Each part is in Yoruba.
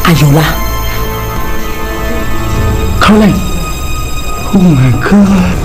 Ayọ̀lá. Caroline. Oh my God.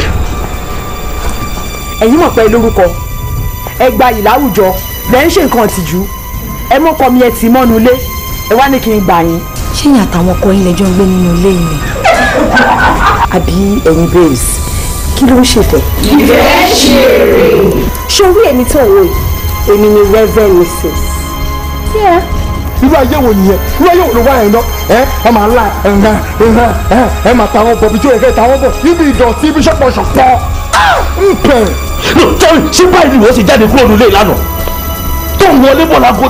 ẹ̀yin mọ̀ pé lórúkọ ẹ gba yìí láwùjọ lẹ́ ń ṣe nǹkan tìjú ẹ mọ́kọ mi ẹ tì mọ́nu ilé ẹ wá ní kí n gbà yín. ṣé ìyá àtàwọn ọkọ yín lẹjọ ń gbé nínú ilé yìí ni. àbí ẹ̀yin babes kí ló ń ṣèfẹ́. ìfẹ́ ṣeré. ṣé orí èmi tó wò yìí èmi ni reverend mrs. Yeah irú ayé wo nìyẹn irú ayé wo ló wá yẹn náà ẹ ẹ máa la ẹnà ẹnà ẹ ẹ máa ta wọn bọ bí tí o yẹ kẹ ta wọn bọ níbi ìdọ̀tí ibi ṣọpọṣọpọ ń pẹ. sọ́rí ṣé báyìí ni wọ́n ṣe jáde kúrò nílé ìlànà tó ń wọlé bọ̀ lágbo.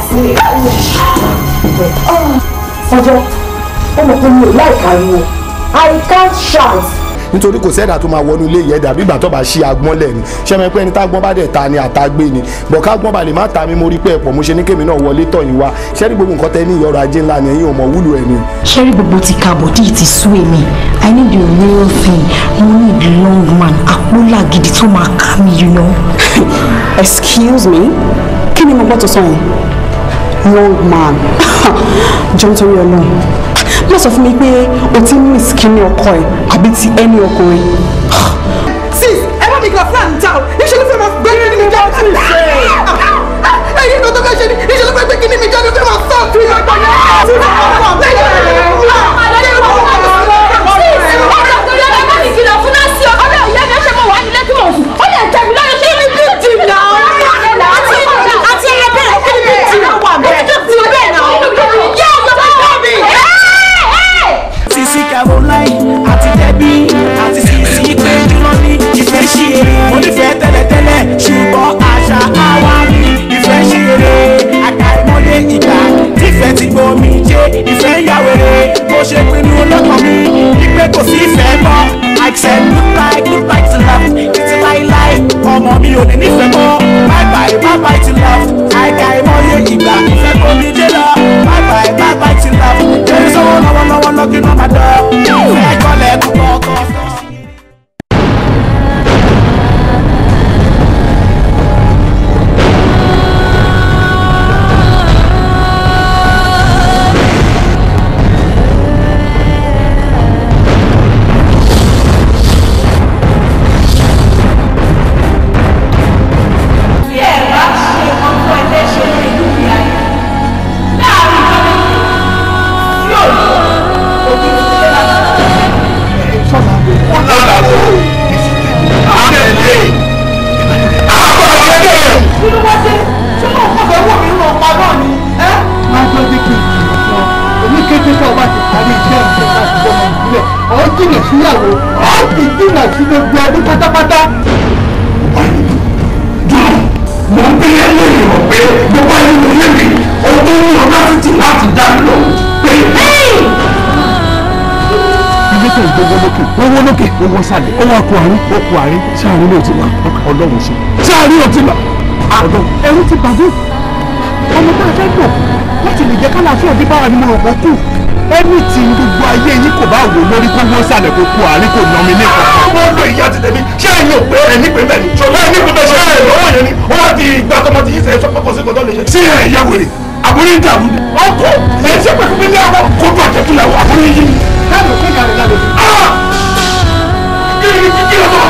ọjọ́ ọmọ kan mi ò láìka ariwo i can't shout nítorí kò sẹ́dà tó máa wọnú ilé yẹn dàbí ìgbà tó bá ṣí agbọ́n lẹ̀ ni ṣẹ́mi pé ẹni tágbọ́n bá dẹ̀ ta ni àtagbé ni bọ̀ kágbọ́n balẹ̀ má ta mi mo rí pé ẹ̀pọ̀ mo ṣe ní kémi náà wọlé tọ̀ yín wá ṣẹ́rí gbogbo nǹkan tẹ́ ní ìyọ̀rọ̀ ajé ńlá ni ẹ̀yin ò mọ̀ wúlò ẹ̀ ni. ṣẹ́rí gbogbo ti ka bọ̀dí ti sú èmi i need the real thing mo need long man àpólà gidi tó máa ká mi you know. excuse me kí ni mo gbọ́ tó sọ yẹn long man jọ nítorí ọlọ́run má sọ fún mi pé o ti miss kíní ọkọ ẹ àbí ti ẹni ọkùnrin. sis ẹ bá mi kìlọ̀ fún àǹtá o níṣẹ́ ló fẹ́ máa gbé kíní mi jáde. ẹyin kan tó fẹ́ ṣe ni níṣẹ́ ló fẹ́ gbé kíní mi jáde ó fẹ́ máa sọ kiri ọgbà yẹn. sisi caroline àti debi àti sisi pé dúró ní ìfẹ́ ṣe eré mo nífẹ̀ẹ́ tẹ́lẹ̀tẹ́lẹ̀ ṣùgbọ́n àṣà àwa ní ìfẹ́ ṣe eré àkàìmọye ìgbà tífẹ́ ti gbomi jẹ́ ìfẹ́ yàwèrè bó ṣe pinnu lọ́kàn mi wípé kò sí ìfẹ́ mọ́ I said look like look like to love títí láíláí ọmọ mi ò ní nífẹ̀ẹ́ mọ́ bye bye bye bye to love àkàìmọye ìgbà ìfẹ́ gbomi jẹ́ lọ bye bye bye bye to love there is someone lọ́wọ́lọ́wọ́ looking on my door ìfẹ́ kọ́lẹ̀ kú kọ́kọ́. jìnà síyàwó á ti jìnà sí gbogbo ẹbí pátápátá. mo ń bí ẹlẹ́yìn rọ̀ pé gbogbo ẹni mo lé mi ohun tó ń lọ láti tì láti dá mi lóhùn pé ilé tó ń gbogbo lókè owó lókè owó sàlẹ̀ owó ọkọ̀ àárín ọkọ̀ àárín sáàrin ló ti wà ọlọ́run sí sáàrin ò ti lọ. ọ̀dọ́ ẹrú ti bàbá ọmọ bá a fẹ́ dùn láti lè jẹ́ kálàáfíà bí báwa ni mo rò pé kù ẹni tí gbogbo ayé yín kò bá wò lórí kó wọ́n sàlẹ̀ kó kú àárín kò nà mí ní ìkọ̀. ọmọ ọdún ìyá ti tẹ̀mí ṣé ẹ̀yin ò pé ẹni pé bẹ́ẹ̀ ni ṣọlá ẹni pé bẹ́ẹ̀ ṣe ẹ̀ lọ́wọ́ yẹn ni ó wá di ìgbà tọmọ ti yí sẹ́yìn sọ pé kò sí kò tó lè ṣe. sí ẹ̀ yẹ wèrè àbúrò ń dàrú ni. ọkọ ẹ ṣe pé fún mi ní àwọn kótó àjẹkùnlẹ̀ àbúrò yìí ni. káàdì òkè kàrí lálẹ́ kí ni kí ni ọmọ